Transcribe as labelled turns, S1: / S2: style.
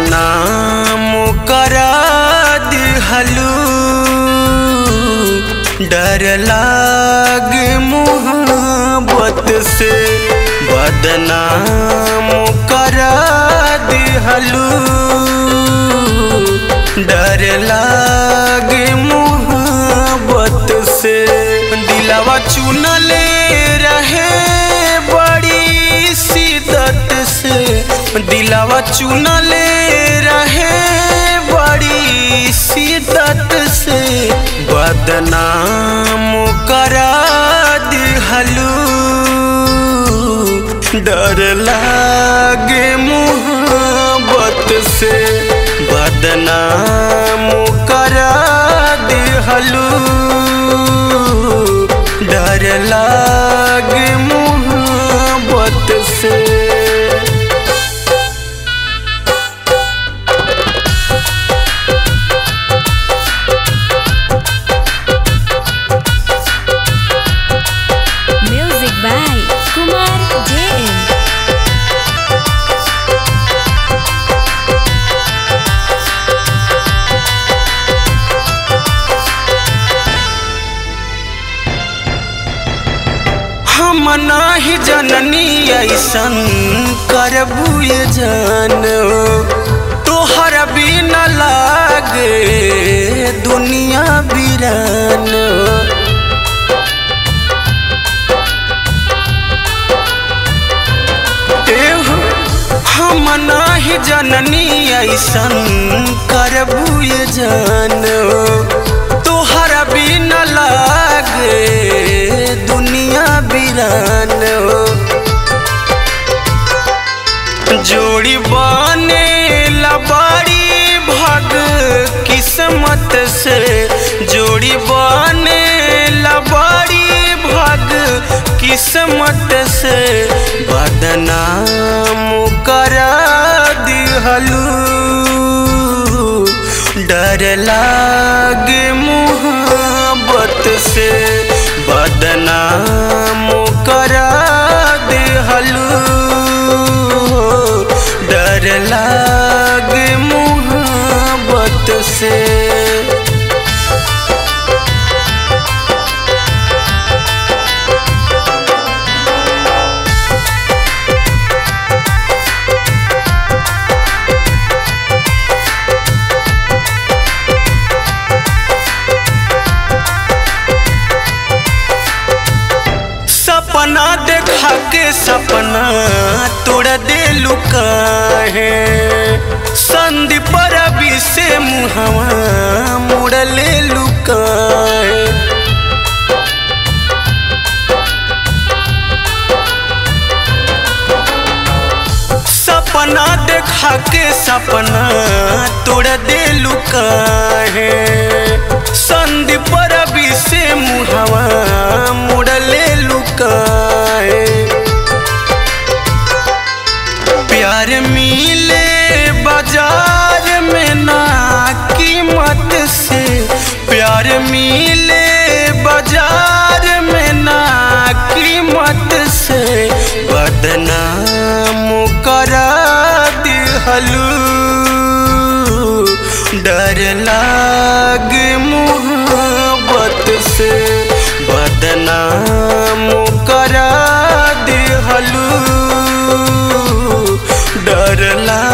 S1: बदनाम करा दिहलू डर लाग मोहब्बत से बदनाम करा दिहलू डर लाग मोहब्बत से दिलावा चुनले रहे बड़ी शिदत से दिलावा चुनले रहे बड़ी शिदत से बदनाम करा दिहलू डर लागे मोहब्बत से बदनाम करा दिहलू डर लागे मोहब्बत से
S2: Music by Kumar JM.
S1: हम नाही जननी ऐसन करबू ये जान तोहर बिन लागे दुनिया बिरान एहो, हम नाही जननी ऐसन करबू ये जान तोहर बिन लागे दुनिया बिरान जोड़ी बने लबाड़ी भग किस्मत से जोड़ी बने लबाड़ी भग किस्मत से बदनाम करा दिहलू डर लागे मोहब्बत से बदनाम करा दिहलू डर लागे मोहब्बत से सपना देखा के सपना तोड़ दे लुका है संदीप रवि से मुहवा मोड़ ले लुका है सपना देखा के सपना तोड़ दे लुका है संदीप रवि से मुहवा मुड़ ले लुका है प्यार मिले बाजार में ना कीमत से प्यार मिले बाजार में ना कीमत से बदनाम करा दिहलू डर लागे मोहब्बत से बदनाम करा दिहलू डर ला